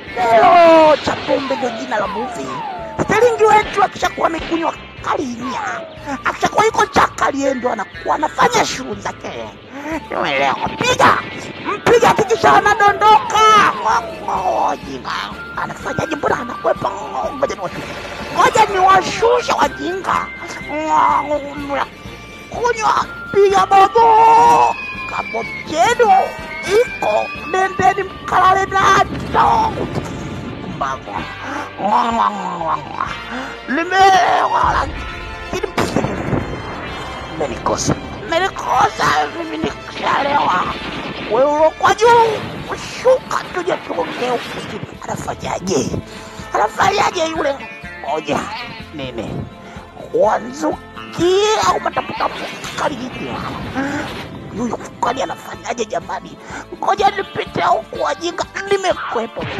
kileo cha pombe ndio jina la movie. Sterling wetu akishakuwa amekunywa kalinya, akishakuwa yuko chakali, yeye ndo anakuwa anafanya shughuli zake. Nimeelewa, piga mpiga, hakikisha anadondoka. Wajinga anafanyaje? Mbona anakwepa? Ngoja niwashushe, ngoja niwashushe wajinga. Kunywa, piga bobo, kabotenu iko nendeni mkalale nato mbago limewa lakini menikosa menikosa mimi nikishalewa wewe kwa juu shuka tuje tuongee ufikiri anafanyaje anafanyaje yule moja nini wanzuki au mataputa kalijitia huyu kwani anafanyaje jamani ngoja nipite huku wajinga nimekwepo